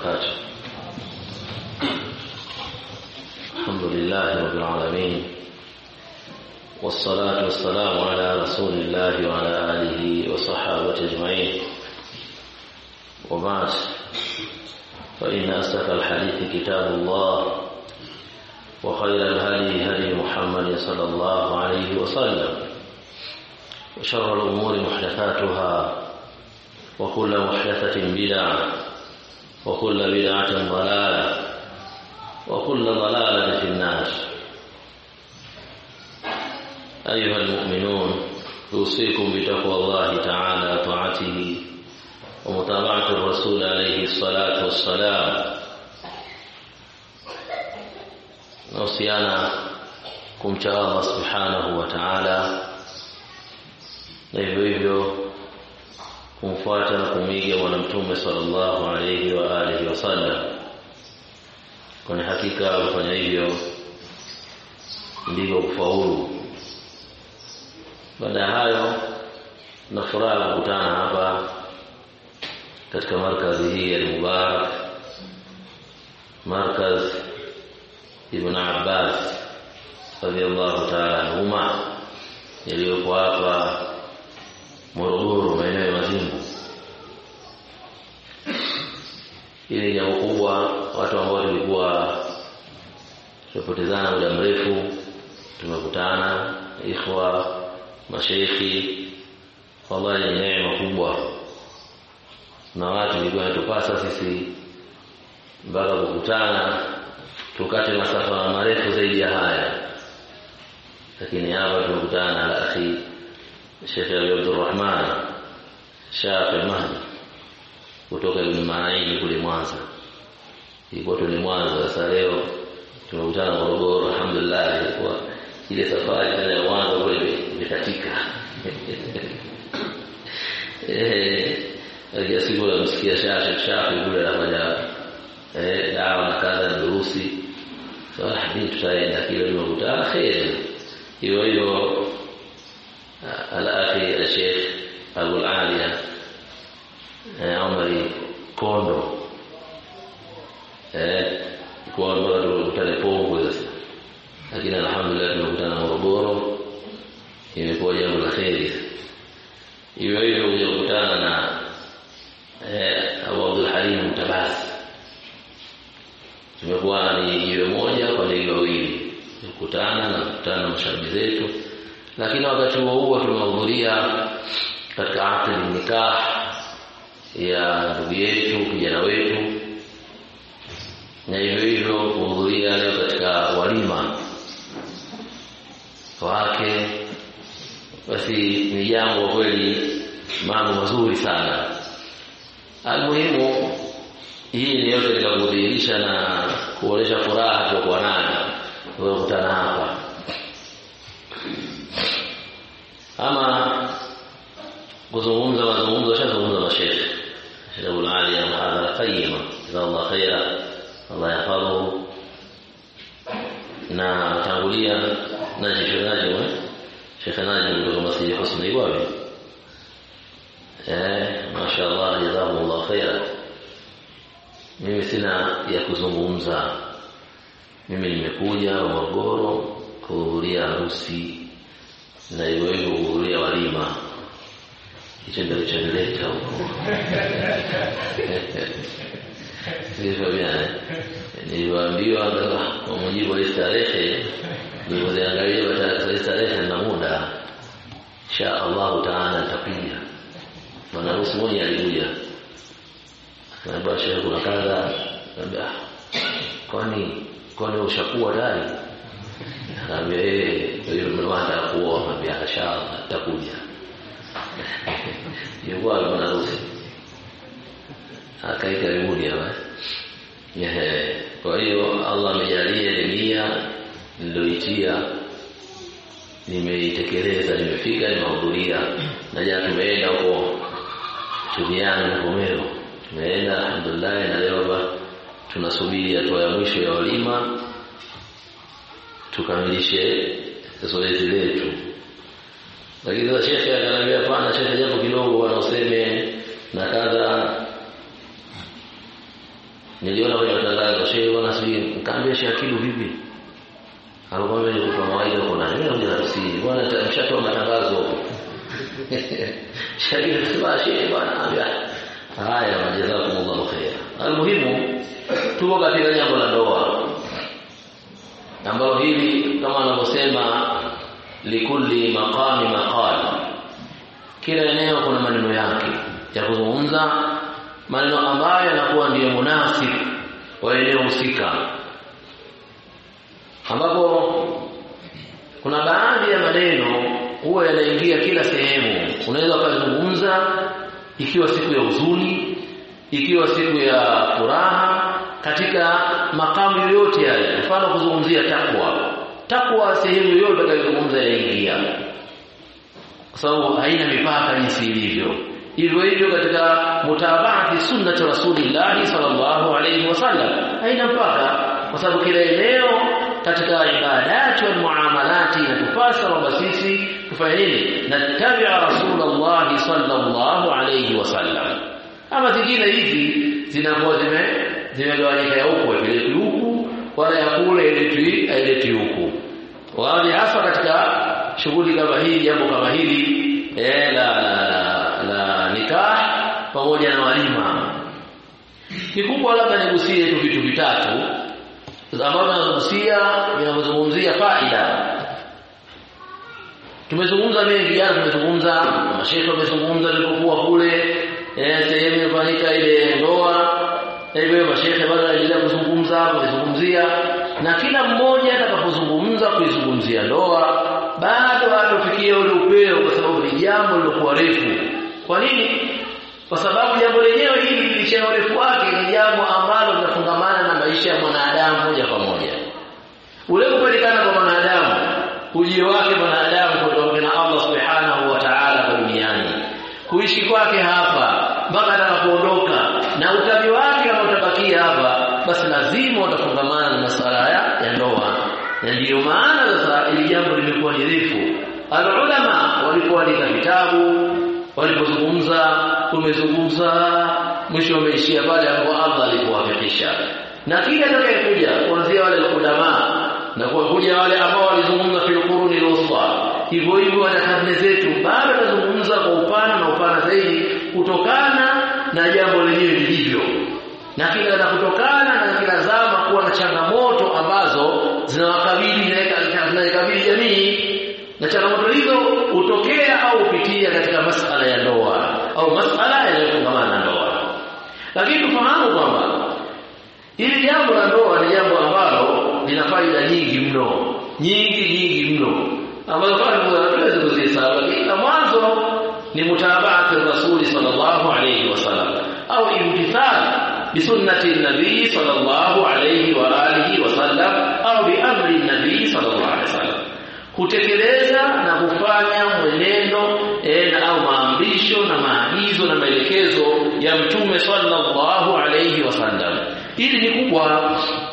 وبركاته الحمد لله رب العالمين والصلاة والسلام على رسول الله وعلى آله وصحابته أجمعين وبعد فإن أصدق الحديث كتاب الله وخير الهدي هدي محمد صلى الله عليه وسلم وشر الأمور محدثاتها وكل محدثة بدعة وكل بدعة ضلالة وكل ضلالة في النار أيها المؤمنون أوصيكم بتقوى الله تعالى طاعته ومتابعة الرسول عليه الصلاة والسلام nausiana kumcha Allah subhanahu wa ta'ala na hivyo hivyo kumfuata na kumiga bwana mtume sallallahu alayhi wa alihi wasallam kwani hakika kufanya hivyo ndivyo kufaulu baada ya hayo na furaha kukutana hapa katika markazi hii ya Mubarak markaz Ibn Abbas radhiallahu ta'ala anhuma yaliyopo hapa Morogoro maeneo ya Mazimbu. Hili jambo kubwa, watu ambao tulikuwa tumepotezana muda mrefu, tumekutana ikhwa, masheikhi, wallahi ni neema kubwa, na watu ilikuwa inatupasa sisi mpaka kukutana tukate masafa marefu zaidi ya haya lakini hapa tumekutana na akhi Sheikh Abdulrahman Shafi Mahdi kutoka Ibn Maini kule Mwanza ilikuwa ni Mwanza sasa leo tumekutana Morogoro alhamdulillah ilikuwa ile safari tena ya Mwanza kule imekatika eh akiasi kule msikia Shafi Shafi kule anafanya eh dawa na kaza na durusi sasa hadi tutaenda kile tumekutana khair hiyo hiyo al-akhi al-sheikh Abu al-Aliya Umari Kondo eh kwa mpaka tukutane Pongwe sasa lakini alhamdulillah tumekutana Morogoro imekuwa jambo la kheri hiyo hiyo kuja kukutana na eh Abu Abdul Halim Tabasi tumekuwa ni jiwe moja kwa ndege wawili kukutana na kukutana na mashabi zetu lakini wakati huo huo tumehudhuria katika akdi nikah ya ndugu yetu kijana wetu na hivyo hivyo kuhudhuria leo katika walima wake basi ni jambo kweli mambo mazuri sana almuhimu hii ni yote katika kudhihirisha na kuonesha furaha tuliokuwa nayo kukutana hapa ama kuzungumza mazungumzo shazungumza mashekhe Sheikh Abdul Ali ya muhadhara qayyima jazakallahu khaira Allah yahfadhuhu na tangulia naji Sheikh Najim Sheikh Najim kutoka Masjid Husni Iwawe eh mashaallah jazakumullahu khaira mimi sina ya kuzungumza mimi nimekuja Morogoro kuhudhuria harusi na hivyo hivyo kuhudhuria walima hicho ndio kilichonileta huko sivyo bwana niliwaambiwa kwa mujibu wa tarehe nilipoziangalia tarehe tarehe na muda insha Allah taala nitapiga bwana harusi mmoja alikuja Naambia shehe kuna kadha. Naambia kwani kwani ushakuwa tayari? Naambia eh hiyo mlewanda kuoa naambia inshallah nitakuja. Yuko bwana harusi. Akai karibuni hapa. Ehe. Kwa hiyo Allah amejalia nia niloitia nimeitekeleza nimefika nimehudhuria na jana tumeenda huko Tumiani na Komero tumeenda alhamdulillah na leo tunasubiri hatua ya mwisho ya walima tukamilishe zoezi letu lakini sasa shekhe akaniambia hapana shekhe japo kidogo bwana useme na kadha niliona kwenye matangazo shehe bwana sijui nikaambia shehe akidu vipi alikwambia ni kutoa mawaidha kuna nini ndio tafsiri bwana mshatoa matangazo shehe sema shehe bwana ambia haya jazakumullahu khair almuhimu tuko katika jambo la ndoa ambalo hili kama anavyosema likulli maqami maqal kila eneo kuna maneno yake ya kuzungumza maneno ambayo yanakuwa ndiyo munasib wa eneo husika ambapo kuna baadhi ya maneno huwa yanaingia kila sehemu unaweza ukazungumza ikiwa siku ya huzuni ikiwa siku ya furaha katika makamu yoyote yale mfano kuzungumzia takwa takwa sehemu yoyote utakayozungumza yaingia kwa sababu haina mipaka jinsi ilivyo hivyo hivyo katika mutabaati sunnati rasulillahi sallallahu alayhi wasallam haina mpaka kwa sababu kila eneo katika ibadati wal muamalati inatupasa kwamba sisi tufanye nini natabia rasulullah sallallahu alayhi wasallam ama zingine hizi zinakuwa zime zimegawanyika ya huku iletwi huku wala ya kule iletwi iletwi huku wani hasa katika shughuli kama hii jambo kama hili eh, la, la, la, la nikah pamoja na walima kikubwa labda nigusie tu vitu vitatu ambavyo nagusia vinavyozungumzia faida tumezungumza mengi jana tumezungumza mashehe wamezungumza tulipokuwa kule eh, sehemu imefanyika ile ndoa hivyo mashehe bado wanaendelea kuzungumza wamezungumzia na kila mmoja atakapozungumza kuizungumzia ndoa bado hatofikia ule upeo kwa sababu ni jambo lilokuwa refu kwa nini kwa sababu jambo lenyewe hili licha ya urefu wake ni jambo ambalo linafungamana na maisha ya mwanadamu moja kwa moja ule kupatikana kwa mwanadamu ujio wake mwanadamu kutoka na Allah subhanahu wa ta'ala kwa duniani kuishi kwake hapa mpaka atakapoondoka na utabi wake kama utabakia hapa basi lazima utafungamana na masuala ya, ya ndoa na ndiyo maana sasa ili jambo limekuwa ni refu alulama walipoandika vitabu walipozungumza tumezungumza mwisho wameishia pale ambapo Allah alipowafikisha na kila atakayekuja kuanzia wale ulama na kuwakuja wale ambao walizungumza fil quruni al-wusta hivyo hivyo wana karne zetu bado tazungumza kwa upana na upana zaidi kutokana na jambo lenyewe lilivyo na kila na kutokana na kila zama kuwa na changamoto ambazo zinawakabili zinaikabili jamii na changamoto hizo hutokea au hupitia katika masala ya ndoa au masala yanayofungamana na ndoa lakini tufahamu kwamba hili jambo la ndoa ni jambo ambalo lina faida nyingi mno nyingi nyingi mno ambazo kama hatuwezi kuzihesabu lakini la mwanzo ni mutabaati rasuli sallallahu alayhi wasallam au imtithal bisunnati nabii sallallahu alayhi wa alihi wasallam au biamri nabii sallallahu alayhi wasallam kutekeleza na kufanya mwenendo e, na au maamrisho na maagizo na maelekezo ya mtume sallallahu alayhi wasallam hili ni kubwa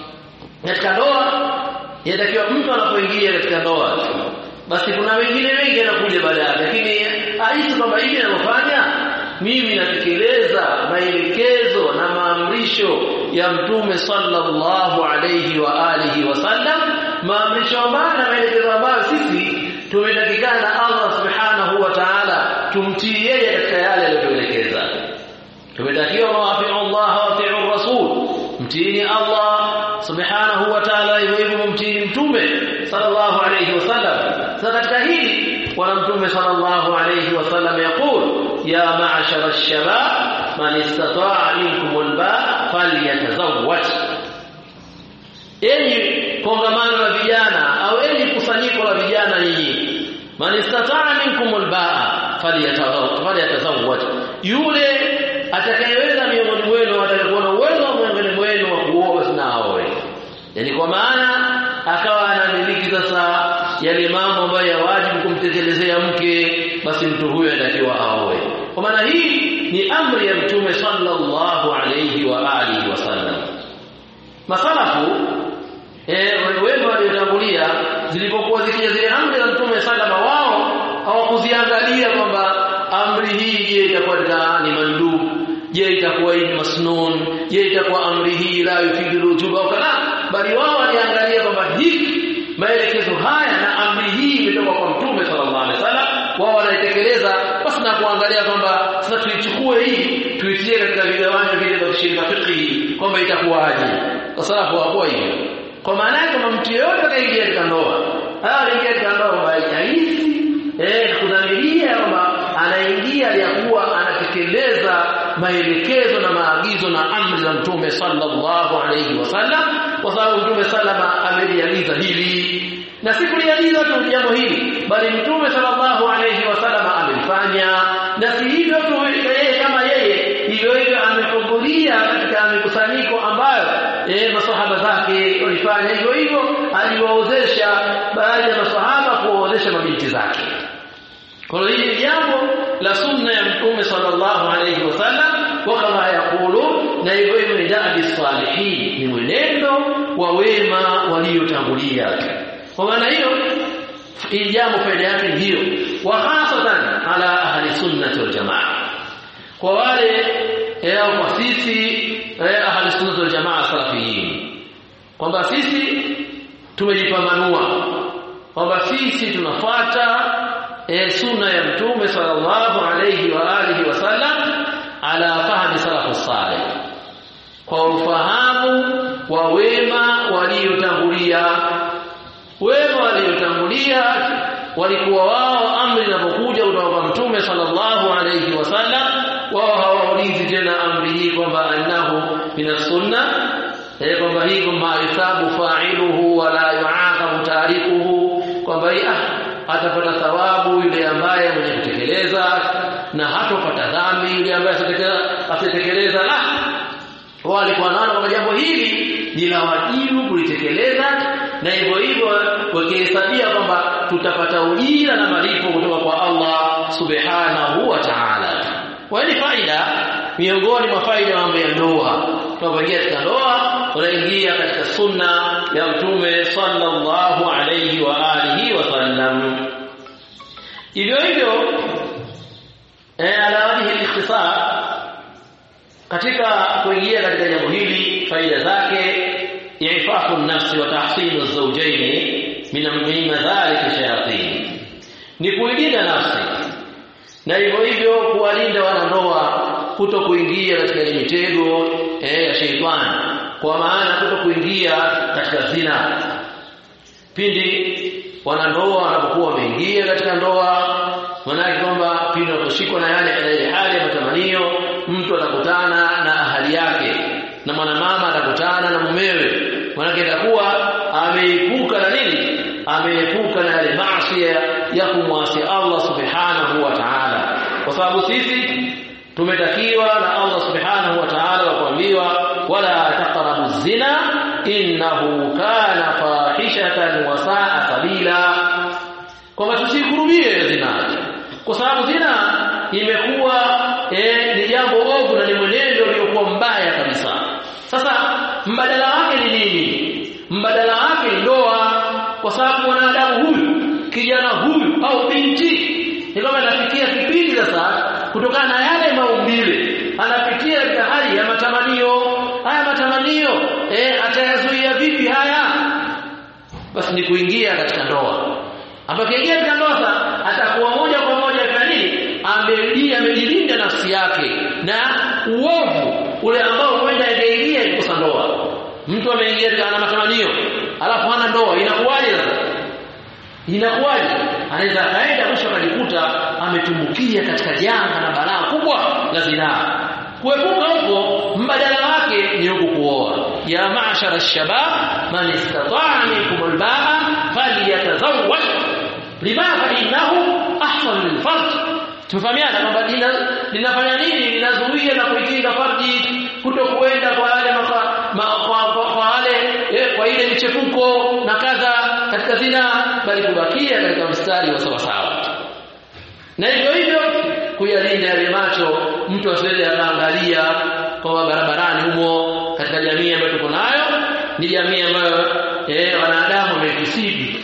katika ndoa inatakiwa mtu anapoingia katika ndoa basi kuna wengine wengi anakuja baadaye lakini ahisi kwamba hivi ninavyofanya mimi natekeleza maelekezo na maamrisho ya mtume sallallahu alayhi wa alihi wasallam maamrisho ambayo na maelekezo ambayo sisi tumetakikana na Allah subhanahu wa ta'ala tumtii yeye katika yale aliyotuelekeza tumetakiwa waafi'u Allah wa ati'u rasul mtiini Allah subhanahu wa ta'ala hivyo hivyo mtiini mtume sallallahu alayhi wasallam sasa katika hili bwana mtume sallallahu alayhi wasallam yaqul ya ma'ashara ash-shabab man istata'a minkum al-ba falyatazawwaj enyi kongamano la vijana au enyi kusanyiko la vijana nyinyi man istata'a minkum al-ba falyatazawwaj yule atakayeweza miongoni mwenu atakayekuwa na uwezo wa miongoni mwenu wa kuoa basi na aoe yani kwa maana akawa anamiliki sasa yale mambo ambayo ya wajibu kumtekelezea mke basi mtu huyo anatakiwa aoe kwa maana hii ni amri ya mtume sallallahu alayhi wa alihi wasallam masalafu eh wema waliotangulia zilipokuwa zikija zile amri za mtume sallama wao hawakuziangalia kwamba amri hii je itakuwa ni mandubu je itakuwa hii masnun je itakuwa amri hii la yufidu wujuba au kana bali wao waliangalia kwamba hiki maelekezo haya na amri hii imetoka kwa mtume sallallahu alaihi wasallam wao wanaitekeleza basi na kuangalia kwamba sasa tuichukue hii tuitie katika vigawanyo vile vya shirika fiqhi kwamba itakuwaje kwa sababu hawakuwa hivyo kwa maana yake kama mtu yeyote atakaingia katika ndoa haya anaingia katika ndoa haitahisi eh kudhamiria kwamba anaingia aliyakuwa anatekeleza maelekezo na maagizo na amri za mtume sallallahu alayhi wasallam kwa sababu mtume sallama ameliagiza hili na si kuliagiza tu jambo hili bali mtume sallallahu alayhi wasallam amelifanya na si hivyo tu yeye kama yeye hivyo hivyo amehudhuria katika mikusanyiko ambayo eh masahaba zake walifanya hivyo hivyo aliwaozesha baadhi ya masahaba kuwaozesha mabinti zake kwa hiyo hili jambo la sunna ya mtume sallallahu alayhi wasallam wa kama yakulu na hivyo hivyo ni da'bi salihin ni mwenendo wa wema waliotangulia kwa maana hiyo hili jambo faida yake ni hiyo wa hasatan ala ahli sunnati wal jamaa kwa wale au kwa sisi ahli sunnati wal jamaa salafiyin kwamba sisi tumejipambanua kwamba sisi tunafuata e, sunna ya mtume sallallahu alayhi wa alihi wasallam ala fahmi salafu salih kwa ufahamu wa wema waliotangulia wema waliotangulia walikuwa wao amri inapokuja kutoka kwa mtume sallallahu alayhi wasallam wao hawaulizi tena amri hii kwamba annahu min sunna eh kwamba hii kwamba yusabu fa'iluhu wala yu'aqabu tarikuhu kwamba ah atapata thawabu yule ambaye mwenye kutekeleza na hatopata dhambi yule ambaye asitekeleza la walikuwa wanaona kwamba jambo hili ni la wajibu kulitekeleza na hivyo hivyo wakihesabia kwamba tutapata ujira na malipo kutoka kwa Allah subhanahu wa ta'ala kwa hiyo faida miongoni mwa faida mambo ya ndoa tunapoingia katika ndoa unaingia katika sunna ya mtume sallallahu alayhi wa alihi wasallam hivyo hivyo eh ala wajhi ikhtisar katika kuingia katika jambo hili faida zake ifafu nafsi wa tahsinu zawjaini min madhalik shayatin ni kuilinda nafsi na hivyo hivyo kuwalinda wanandoa kuto kuingia katika ile mitego eh, ya sheitani kwa maana kuto kuingia katika zina pindi wanandoa wanapokuwa wameingia katika ndoa maanake kwamba pindi wanaposhikwa na yale ile hali ya matamanio mtu atakutana na ahali yake na mwanamama atakutana na mumewe maanake itakuwa ameepuka na nini ameepuka na yale maasi ya kumwasi Allah subhanahu wa ta'ala kwa sababu sisi tumetakiwa na Allah subhanahu wa ta'ala kuambiwa wala taqrabu zina innahu kana fahishatan wa sa'a sabila kwamba tusikurubie zina kwa sababu zina imekuwa eh, ni jambo ovu na ni mwenendo uliokuwa mbaya kabisa sasa mbadala wake ni nini mbadala wake ni ndoa kwa sababu mwanadamu huyu kijana huyu au binti ni kama anafikia kipindi sasa kutokana na yale maumbile anapitia katika hali ya matamanio haya matamanio eh atayazuia vipi haya basi ni kuingia katika ndoa apakiingia katika ndoa sasa atakuwa moja kwa moja kwa nini amelia amejilinda nafsi yake na uovu ule ambao huenda ingeingia ikosa ndoa mtu ameingia katika matamanio alafu hana ndoa inakuwaje sasa inakuwaje anaweza akaenda mwisho akajikuta ametumbukia katika janga na balaa kubwa la zinaa kuepuka huko mbadala wake ni huku kuoa ya ma'shara shabab man istata'a minkum albaa falyatazawwaj lima fa innahu ahsan lilfarj tumefahamiana kwamba linafanya nini linazuia na kuikinga farji kuto kuenda kwa wale kwa wale eh, kwa ile michepuko na kadha katika zina bali kubakia katika mstari wa sawa sawa na hivyo hivyo kuyalinda yale macho mtu asiweze akaangalia kwa barabarani humo katika jamii ambayo tuko nayo ni jamii ambayo eh, wanadamu wamekisibi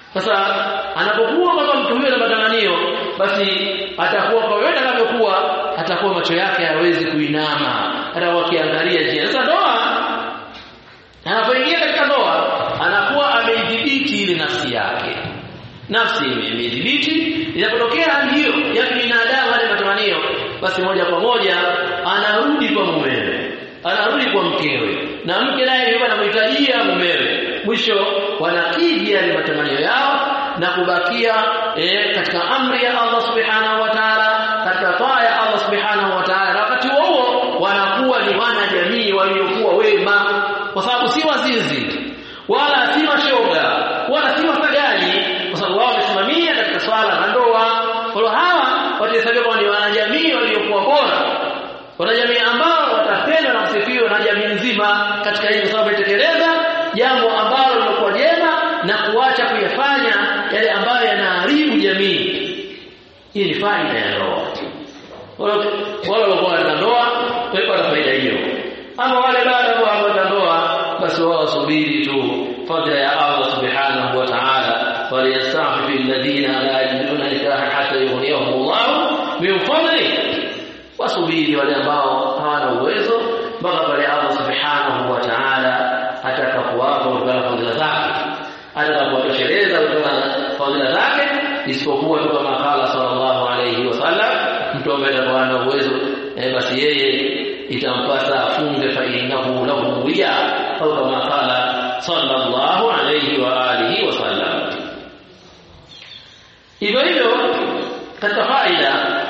sasa anapokuwa kama mtu huyo na matamanio basi atakuwa kwa yote anavyokuwa atakuwa macho yake hayawezi kuinama atakuwa akiangalia je sasa ndoa anapoingia katika ndoa anakuwa ameidhibiti ile nafsi yake nafsi imedhibiti inapotokea hali hiyo ya binadamu wale matamanio basi moja kwa moja anarudi kwa mumewe anarudi kwa mkewe na mke naye yuko anamhitajia mumewe mwisho wanakidhi yale matamanio yao na kubakia eh, katika amri ya Allah subhanahu wa ta'ala katika taa ya Allah subhanahu wa ta'ala na wakati huo wanakuwa ni wana jamii waliokuwa wema kwa sababu si wazinzi wala si mashoga wala si mafagani kwa sababu wao wamesimamia katika swala la ndoa kwa hawa watahesabiwa ni wanajamii waliokuwa bora wanajamii ambao watapendwa na kusifiwa na jamii nzima katika hili sababu itekeleza jambo ambalo lilikuwa jema na kuacha kuyafanya yale ambayo yanaharibu jamii hii ni faida ya ndoa wale walikuwa katika ndoa walikuwa na faida hiyo ama wale bado ambao hawana ndoa basi wao wasubiri tu fadla ya Allah subhanahu wa ta'ala waliyastafi alladhina la yajiduna nikaha hatta yughniyahum Allah min fadli wasubiri wale ambao hawana uwezo mpaka pale Allah subhanahu wa ta'ala atakapowapa kutokana na fadhila zake atakapowatosheleza kutokana na fadhila zake isipokuwa tu kama kala sallallahu alayhi wasallam mtu ambaye atakuwa na uwezo eh, basi yeye itampasa afunge fa innahu lahu wiya au kama kala sallallahu alayhi wa alihi wasallam hivyo hivyo katika faida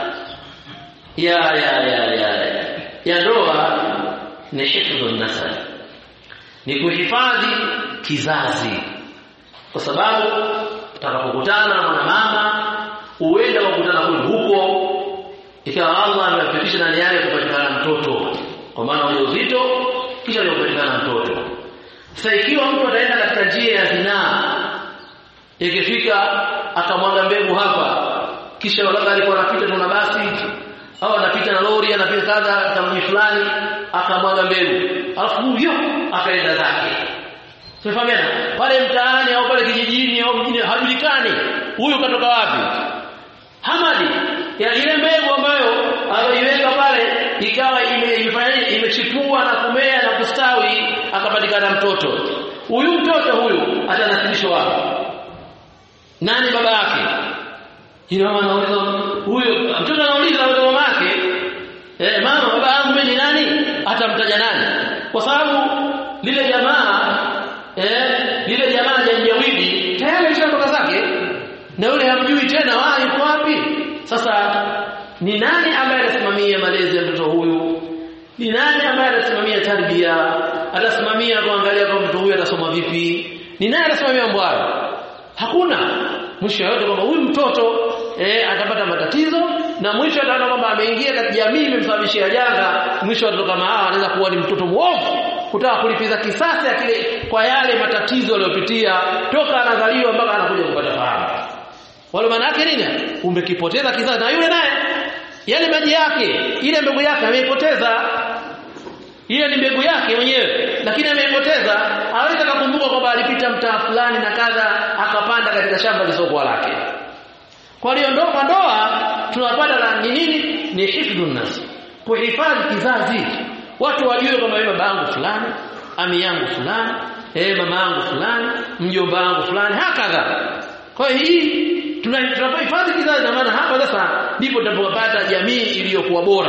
ya ya ya ya ya ndoa ni hifdhu nasab ni kuhifadhi kizazi kwa sababu utakapokutana na mwanamama uende kukutana kule huko ikawa Allah amewafikisha ndani yake kupatikana mtoto kwa maana ule uzito kisha upatikana mtoto sasa ikiwa mtu ataenda katika njia ya zinaa ikifika akamwaga mbegu hapa kisha labda alikuwa anapita tu na basi au anapita na lori anapita kadha katika mji fulani akamwaga mbegu alafu huyo akaenda zake Tunafahamiana? Pale mtaani au pale kijijini au mjini hajulikani huyu katoka wapi. Hamadi ya ile mbegu ambayo aliweka pale ikawa imefanya imechipua na kumea na kustawi akapatikana mtoto. Huyu mtoto huyu atanasibishwa wapi? Nani baba yake? Ina maana anauliza huyo mtoto anauliza na mama yake eh mama baba yangu mimi ni nani? Atamtaja nani? Kwa sababu lile jamaa eh lile jamaa janjawidi tayari alishatoka zake na yule hamjui tena wao yuko wapi sasa ni nani ambaye atasimamia malezi ya mtoto huyu ni nani ambaye atasimamia tarbia atasimamia kuangalia kama mtoto huyu atasoma vipi ni nani atasimamia mambo hayo hakuna mwisho yote kwamba huyu mtoto eh atapata matatizo na mwisho ataona kwamba ameingia katika jamii imemsababishia janga mwisho watoto kama hawa anaweza kuwa ni mtoto muovu kutaka kulipiza kisasi ya kile kwa yale matatizo aliyopitia toka anazaliwa mpaka anakuja kupata fahamu wale maana yake nini umekipoteza kizazi na yule naye yale maji yake ile mbegu yake ameipoteza ile ni mbegu yake mwenyewe lakini ameipoteza hawezi kukumbuka kwamba alipita mtaa fulani na kadha akapanda katika shamba lisokuwa lake kwa hiyo ndoa ndoa tunapata la ni nini ni hifdhun nas kuhifadhi kizazi watu wajue kwamba mimi baba yangu fulani ami yangu fulani eh mama yangu fulani mjomba wangu fulani hakadha kwa hiyo hii tunapohifadhi kizazi na maana hapa sasa ndipo tunapopata jamii iliyokuwa bora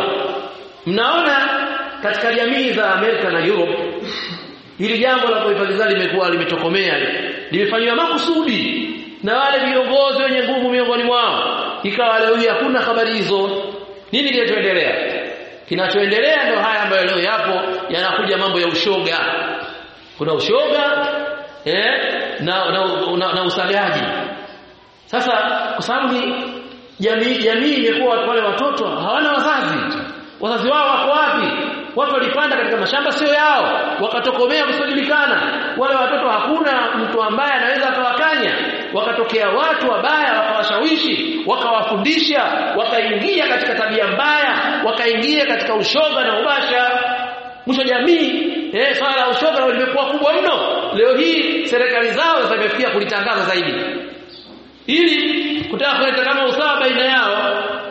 mnaona katika jamii za Amerika na Europe hili jambo la kuhifadhi kizazi limekuwa limetokomea limefanywa makusudi na wale viongozi wenye nguvu miongoni mwao ikawa leo hii hakuna habari hizo nini kinachoendelea kinachoendelea ndio haya ambayo leo yapo yanakuja mambo ya ushoga kuna ushoga eh na na, na, na usagaji sasa kwa sababu ni jamii jamii imekuwa wale watoto hawana wazazi wazazi wao wako wapi watu walipanda katika mashamba sio yao wakatokomea kusijulikana wale watoto hakuna mtu ambaye anaweza akawakanya wakatokea watu wabaya wakawashawishi wakawafundisha wakaingia katika tabia mbaya wakaingia katika ushoga na ubasha mwisho jamii eh swala la ushoga limekuwa kubwa mno leo hii serikali zao zimefikia kulitangaza zaidi ili kutaka kuleta kama usawa baina yao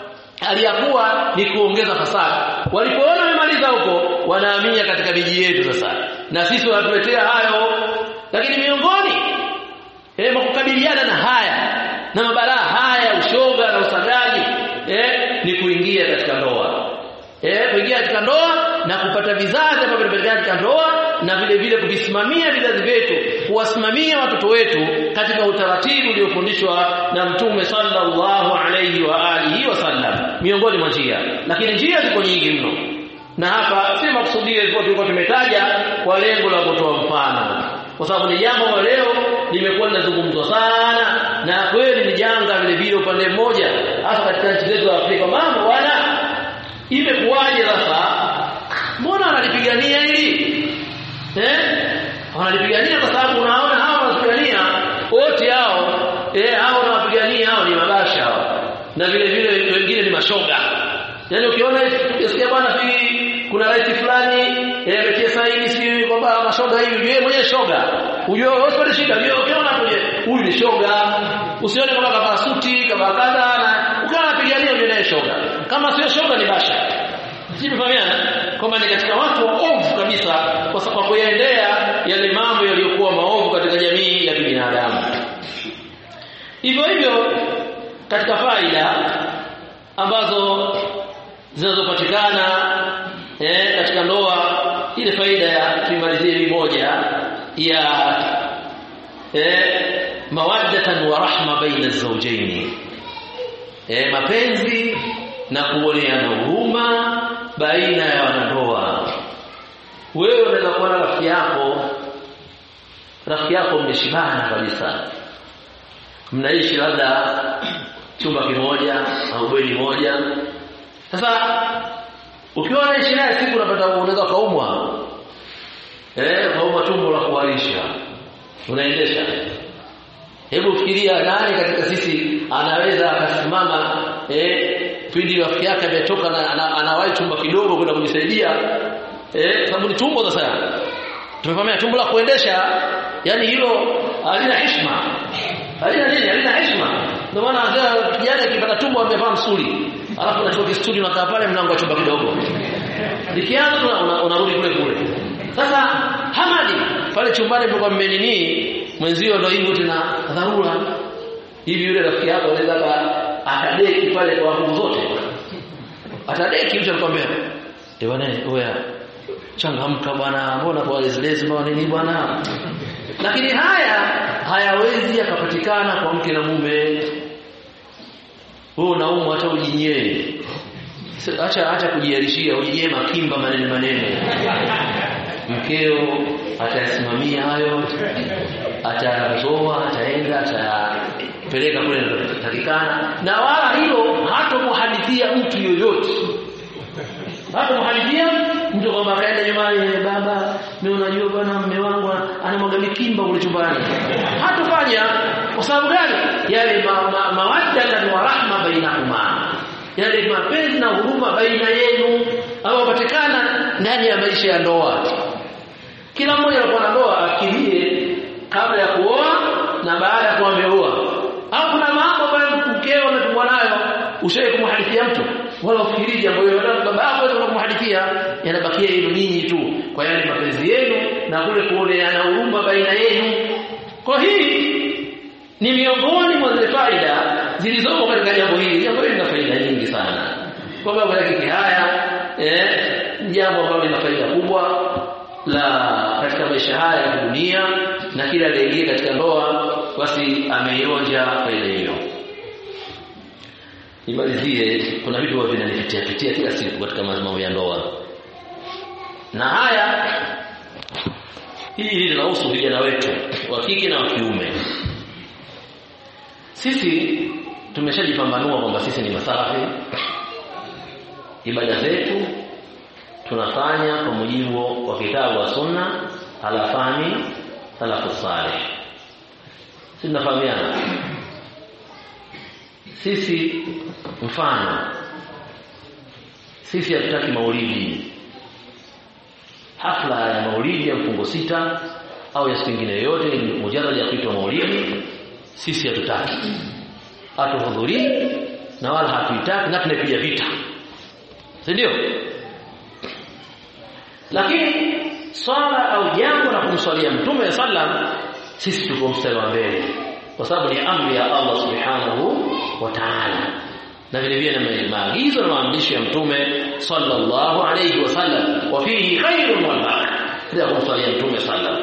aliyakuwa ni kuongeza fasadi walipoona wamemaliza huko wanahamia katika miji yetu sasa na sisi wanatuletea hayo lakini miongoni eh kukabiliana na haya na mabalaa haya ushoga na usagaji eh ni kuingia katika ndoa eh kuingia katika ndoa na kupata vizazi ambavyo vinapatikana katika ndoa na vile vile kuvisimamia vizazi vyetu kuwasimamia watoto wetu katika utaratibu uliofundishwa na mtume sallallahu alayhi wa alihi wasallam miongoni mwa njia lakini njia ziko nyingi mno na hapa si makusudio ilikuwa tulikuwa tumetaja kwa lengo la kutoa mfano kwa sababu ni jambo ambalo leo limekuwa linazungumzwa sana na kweli ni janga vile vile upande mmoja hasa katika nchi zetu za Afrika mambo bwana imekuwaje sasa mbona wanalipigania hili eh wanalipigania kwa sababu unaona hao wanapigania wote hao eh hao wanapigania hao ni mabasha hao na vile vile wengine ni mashoga yaani ukiona ukisikia bwana fi kuna rais fulani eh ametia saini si kwamba mashoga hivi yeye mwenyewe shoga ujue hospitali shida yeye ukiona kuje huyu ni shoga usione kama kavaa suti kavaa kadha na ukawa unapigania yule naye shoga kama sio shoga ni basha Sifahamiana kwamba ni katika watu waovu kabisa kwa sababu kuyaendea yale mambo yaliyokuwa maovu katika jamii ya kibinadamu. Hivyo hivyo katika faida ambazo zinazopatikana eh, katika ndoa ile faida ya tuimalizie moja ya eh, mawaddatan wa rahma baina zawjaini eh, mapenzi na kuoneana huruma baina ya wanandoa wewe unaweza kuwa na rafiki yako rafiki yako mmeshibana kabisa mnaishi labda chumba kimoja au bweni moja sasa ukiwa unaishi naye siku unapata unaweza kaumwa eh kaumwa tumbo la kuharisha unaendesha hebu fikiria nani katika sisi anaweza akasimama eh pindi rafiki yake ametoka na anawahi chumba kidogo kwenda kujisaidia eh sababu ni tumbo sasa tumefahamia tumbo la kuendesha yani hilo halina heshima halina nini halina heshima ndio maana kijana akipata tumbo amevaa msuli alafu unachukua kistudi unakaa pale mlango wa chumba kidogo likianza unarudi kule kule sasa hamadi pale chumbani mlikuwa mmenini mwenzio ndio hivyo tena dharura hivi yule rafiki yako anaweza atadeki pale kwa nguvu zote atadeki mtu anakuambia eh bwana wewe changamka bwana mbona kwa lezi mbona nini bwana lakini haya hayawezi yakapatikana kwa mke na mume wewe unaumwa hata ujinyee acha acha kujiarishia ujinyee makimba maneno maneno mkeo atayasimamia hayo atazoa ataenda atapeleka kule takikana na wala hilo hatomhadithia mtu yoyote hatomhadithia mtu kwamba akaenda nyumbani baba mimi unajua bwana mume wangu anamwaga mikimba kule chumbani hatofanya kwa sababu gani yale mawadda ma, wa rahma bainahuma yale mapenzi na huruma baina yenu au patikana ndani ya maisha ya ndoa kila mmoja anakuwa na ndoa afikirie kabla ya kuoa na baada ya kuwa ameoa au kuna mambo ambayo mkeo ametumwa nayo ushaye kumhadithia mtu wala ufikiri jambo hilo baba yako anaweza kumhadithia yanabakia yenu ninyi tu kwa yale mapenzi yenu na kule kuoneana huruma baina yenu kwa hii ni miongoni mwa zile faida zilizomo katika jambo hili jambo hili lina faida nyingi sana kwa sababu yake haya eh jambo ambalo lina faida kubwa la katika maisha haya ya dunia na kila aliyeingia katika ndoa basi ameionja faida hiyo nimalizie kuna vitu ambavyo vinanipitia pitia kila siku katika mambo ya ndoa na haya hili linahusu vijana wetu wa kike na wa kiume sisi tumeshajipambanua kwamba sisi ni masalafi ibada zetu tunafanya kwa mujibu wa kitabu wa sunna ala fahmi salafu salih sisi tunafahamiana sisi mfano sisi hatutaki maulidi hafla ya maulidi ya mfungo sita au ya siku nyingine yoyote mujarrad ya kuitwa maulidi sisi hatutaki hatuhudhurii na wala hatuitaki na tunaipiga vita si ndio lakini swala au jambo la kumswalia mtume sallam sisi tuko mstari wa mbele kwa sababu ni amri ya Allah subhanahu wa ta'ala na vile vile na maagizo na maamrisho ya mtume sallallahu alayhi wasallam wa fihi khairun wal barakah ya kumswalia mtume sallam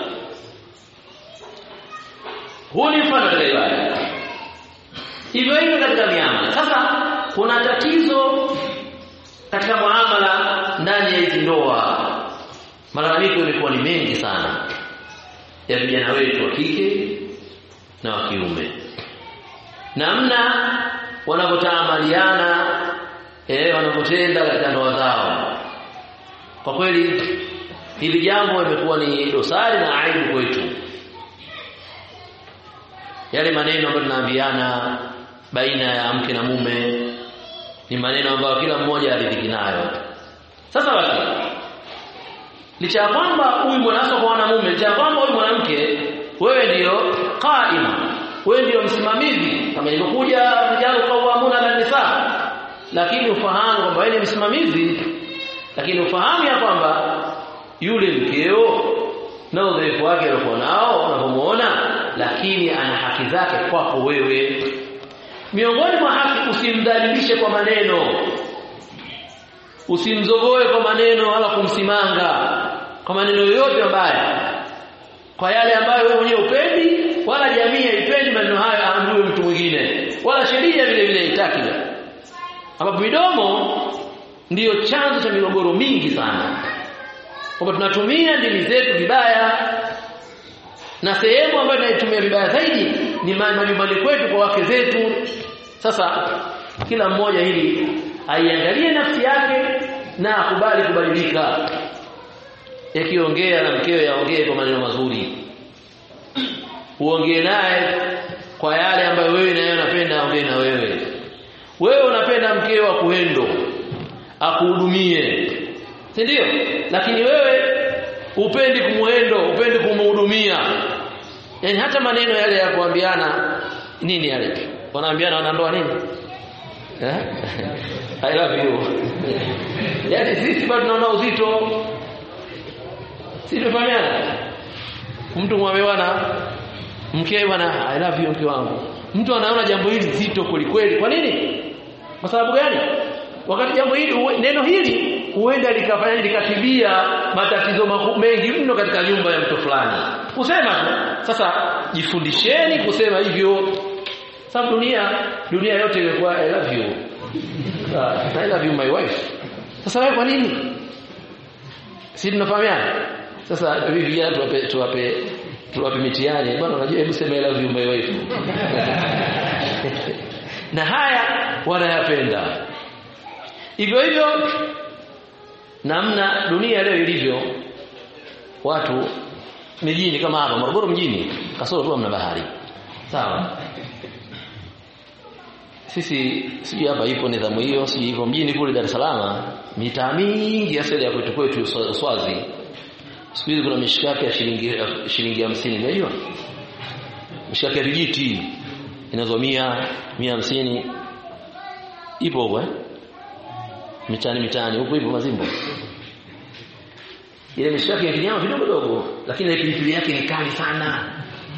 huu ni mfano katika ibada hivyo hivyo katika miamala sasa kuna tatizo katika muamala ndani ya hizi ndoa malalamiko yamekuwa ni mengi sana ya vijana wetu wa kike na wa kiume namna wanavyotaamaliana eh wanavyotenda katika ndoa zao kwa kweli hili jambo limekuwa ni dosari na aibu kwetu yale maneno ambayo tunaambiana baina ya mke na mume ni maneno ambayo kila mmoja aridhiki nayo sasa basi licha ya kwamba huyu mwanamke kwa mwanamume licha ya kwamba huyu mwanamke wewe ndiyo qaima wewe ndiyo msimamizi kama ilivyokuja rijalu qawwamuna ala nisa lakini ufahamu kwamba wewe ni msimamizi lakini ufahamu ya kwamba yule mkeo na udhaifu wake aliokuwa nao unapomuona lakini ana haki zake kwako wewe miongoni mwa haki usimdhalilishe kwa maneno usimzogoe kwa maneno wala kumsimanga kwa maneno yoyote mabaya kwa yale ambayo wewe mwenyewe upendi wala jamii haipendi maneno hayo aambiwe mtu mwingine wala sheria vile vile haitaki ambapo midomo ndiyo chanzo cha migogoro mingi sana kwamba tunatumia ndimi zetu vibaya na sehemu ambayo tunaitumia vibaya zaidi ni majumbani kwetu kwa wake zetu sasa kila mmoja hili aiangalie nafsi yake na akubali kubadilika yakiongea na mkewe yaongee kwa maneno mazuri uongee naye kwa yale ambayo wewe naye unapenda aongee na wewe wewe unapenda mkeo akuendo akuhudumie si ndio lakini wewe upendi kumuendo upendi kumhudumia yani hata maneno yale ya kuambiana nini yale wanaambiana wanandoa nini eh i love you yani sisi bado tunaona uzito si tunafahamiana mtu mwambie bwana mke bwana i love you mke wangu mtu anaona jambo hili zito kweli kwa nini kwa sababu gani wakati jambo hili neno hili huenda likafanya likatibia matatizo mengi mno katika nyumba ya mtu fulani kusema sasa jifundisheni kusema hivyo sababu dunia dunia yote imekuwa i love you I love you my wife sasa wewe kwa nini si tunafahamiana sasa hivi vijana tuwape tuwape tuwape mitihani bwana unajua hebu sema I love you my wife na haya wanayapenda hivyo hivyo namna dunia leo ilivyo watu mijini kama hapa Morogoro mjini kasoro tu mna bahari sawa sisi sijui hapa ipo nidhamu hiyo sijui hivyo mjini kule Dar es Salaam mitaa mingi asili ya kwetu kwetu Swazi siku hizi kuna mishikaki ya shilingi shilingi 50 unajua mishikaki ya vijiti inazo 100 150 ipo huko eh mitani mitani huko hivyo mazimbo ile mishikaki ya kinyama vidogo dogo lakini ile pilipili yake ni kali sana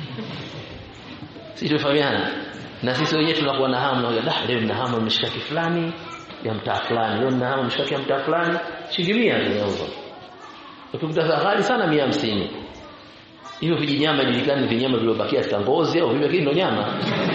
sisi tumefahamiana na sisi wenyewe tunakuwa na hamu na dah leo nina hamu mishikaki fulani ya mtaa fulani leo nina hamu mishikaki ya mtaa fulani shilingi 100 zinauzwa ukikuta ghali sana 150 hivyo vijinyama julikani vinyama vilivyobakia katika ngozi au vile ndio nyama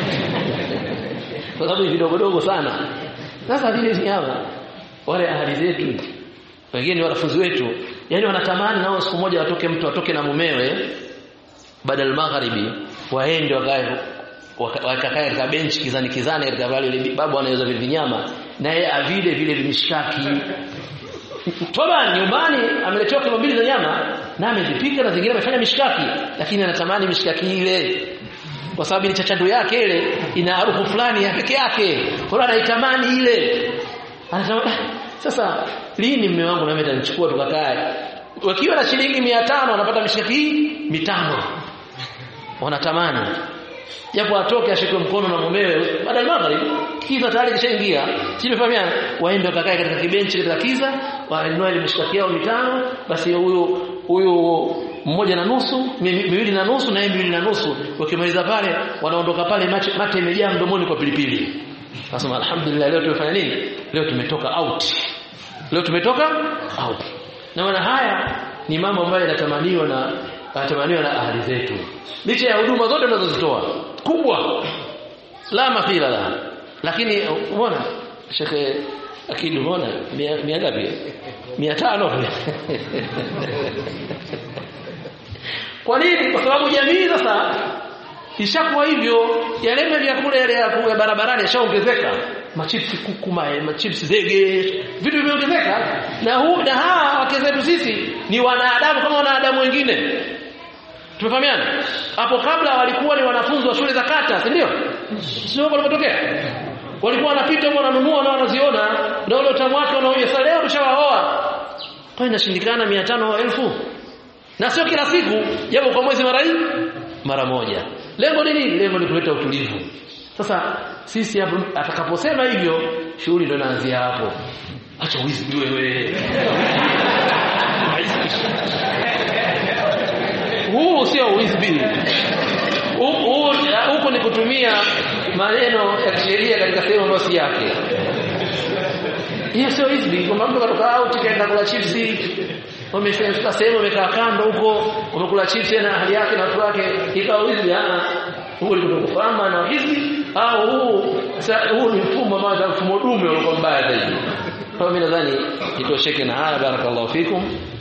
kwa sababu vidogo dogo sana sasa vile nyama wale ahadi zetu wengine wanafunzi wetu yani wanatamani nao siku moja watoke mtu atoke na mumewe badal magharibi waende wakae wakakae katika benchi kizani kizani katika wale ile babu anaweza vile vinyama naye avile vile vimishikaki toba nyumbani ameletewa kilo mbili za nyama na amezipika na zingine amefanya mishikaki lakini anatamani mishikaki ile kwa sababu ile chachando yake ile ina harufu fulani ya peke yake kwa hiyo anaitamani ile anasema sasa lini mume wangu na mimi atanichukua tukakae wakiwa na shilingi 500 wanapata mishikaki hii mitano wanatamani japo atoke ashikwe mkono na mumewe baada ya magharibi kiza tayari kishaingia simefahamiana waende wakakae katika kibenchi katika kiza wanunue ile mishikaki yao mitano basi huyo huyo mmoja na nusu miwili na nusu na miwili na nusu wakimaliza pale wanaondoka pale mate, mate imejaa mdomoni kwa pilipili nasema alhamdulillah leo tumefanya nini leo tumetoka out leo tumetoka out na maana haya ni mambo ambayo yanatamaniwa na yanatamaniwa na ahli zetu licha ya huduma zote tunazozitoa kubwa la mafila la lakini umeona shekhe akili umeona mia ngapi 500 kwa nini kwa sababu jamii sasa ishakuwa hivyo yale vyakula yale ya barabarani yashaongezeka machipsi kuku machipsi zege vitu vimeongezeka na huu na hawa wake zetu sisi ni wanadamu kama wanadamu wengine tumefahamiana hapo kabla walikuwa ni wanafunzi wa shule za kata si ndio sio walipotokea walikuwa wanapita huko wananunua na wanaziona na ule utamu wake wanaoja sasa leo tushawaoa kwa inashindikana 500 elfu na sio kila siku japo kwa mwezi mara hii mara moja lengo ni nini lengo ni kuleta utulivu sasa sisi hapo atakaposema hivyo shughuli ndio inaanzia hapo acha wizi wewe huu sio wisbi huko ni kutumia maneno ya kisheria katika sehemu ambayo si yake hiyo sio wisbi kwamba mtu katoka out kaenda kula chipsi wamefika sehemu wamekaa kando huko wamekula chipsi na hali yake na watu wake ikawa wisbi ah huo ni kutokufahamu na hizi au huu huu ni mfumo ambao mfumo dume uliokuwa mbaya zaidi kwa mimi nadhani itosheke na haya barakallahu fikum